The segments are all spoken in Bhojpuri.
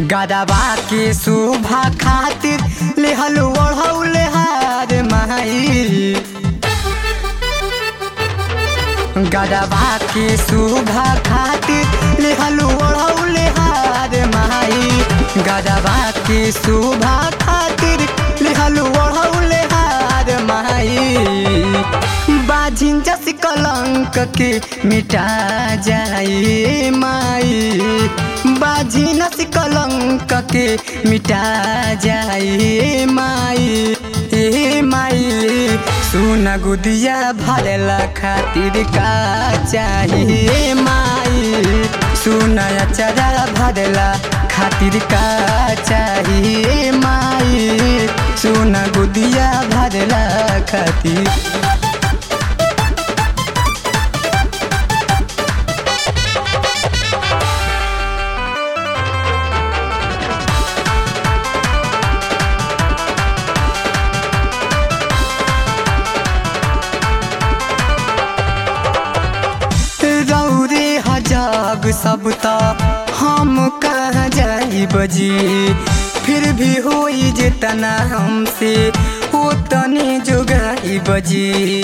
गदबा के शोभा खातिर लेहल ओढ़ौले हार माई गदबा के शोभा खातिर लेहल ओढ़ौले हार माई गदबा के शोभा खातिर लेहल ओढ़ौले हार माई बाजिन जस कलंक के मिटा जाए माई बाजिन जस कलंक के मिटा जाए माई ए माई सुन गुदिया भरला खातिर का चाहिए माई सुन अचरा भरला खातिर का चाहिए माई सुन गुदिया भरला खातिर रौरे हजाग सब त हम कहाँ जाई बजी फिर भी होई जितना हमसे वो तने जोगाई बजी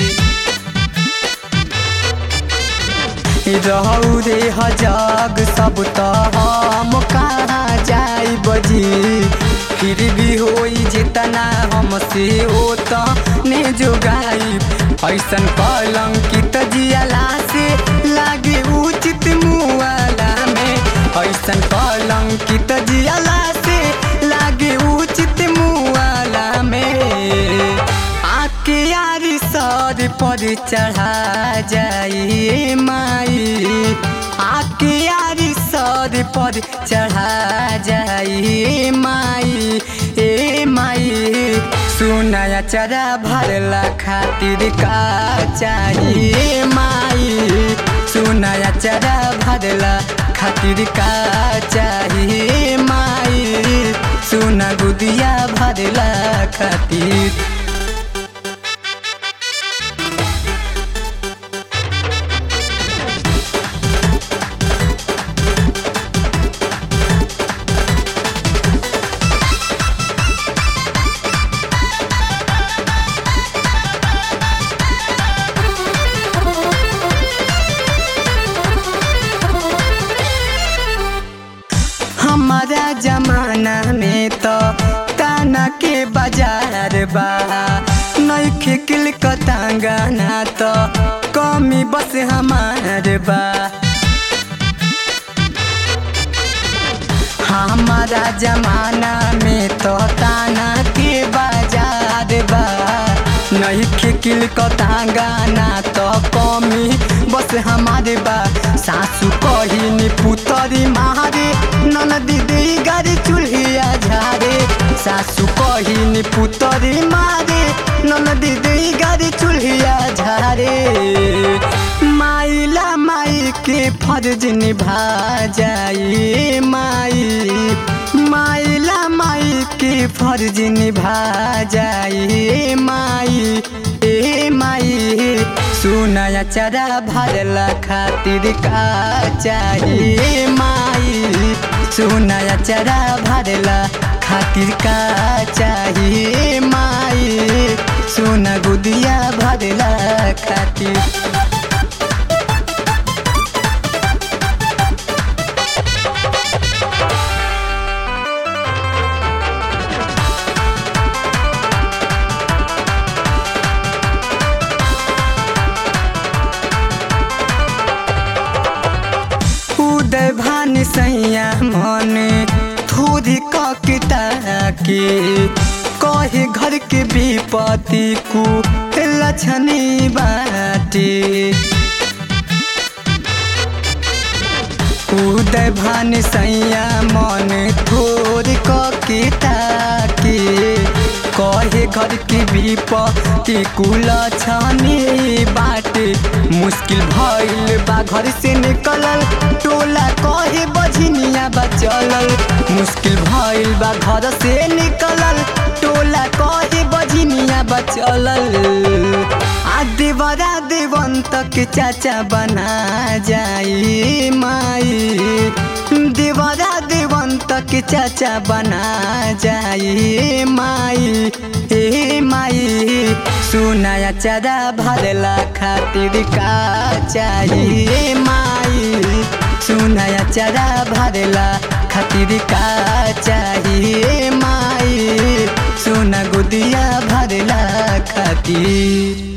रौरे हजाग सब त हम कहाँ जाई बजी फिर भी होई जितना हमसे वो तने जोगाई ऐसन कलंकित जियाला से लागे उचित मुआला में ऐसन कलंकित जियाला से लागे उचित मुआला में आके यारी सर पर चढ़ा जाइए माई आके यारी सर पर चढ़ा जाइए माई ए माई सुनाया चरा भरला खातिर का चाहिए माई सुनाया चरा भरला खातिर का चाहिए माई सुना गुदिया भरला खातिर हमारा जमाना में तो ताना के बाजार बा नइखे किलकता गाना तो कमी बस हमार बा हमारा जमाना में तो ताना के बाजार बा नइखे किलकता गाना तो कमी बस हमारे बा सासू कहिनी पुतरी मारे ननदी दी गाड़ी चूल्हिया झारे सासू कहिनी पुतरी मारे ननदी दी गाड़ी चूल्हिया झारे माइला माई के फर्ज निभा जाई माई माइला माई के फर्ज निभा जाई माई ए माई सुनाया चरा भरला खातिर का चाहिए माई सुनाया चरा भरला खातिर का चाहिए माई सुना गुदिया भरला खातिर उदय भान सैया मन थोड़ी ककिता के कहे घर के विपत्ति को लक्षणी बाटे उदय भान सैया मन थोड़ ककिता के कहे घर के विपत्ति कुल छानी बाटे मुश्किल भइल बा घर से निकलल टोला कहे बझनिया बा चलल मुश्किल भइल बा घर से निकलल टोला कहे बझनिया बा चलल आ देवरा देवंत के चाचा बना जाई माई देवरा देवंत तक चाचा बना जाई माई ए माई सुनाया चरा भरला खातिर का चाहिए माई सुनाया चरा भरला खातिर का चाहिए माई सोना गुदिया भरला खातिर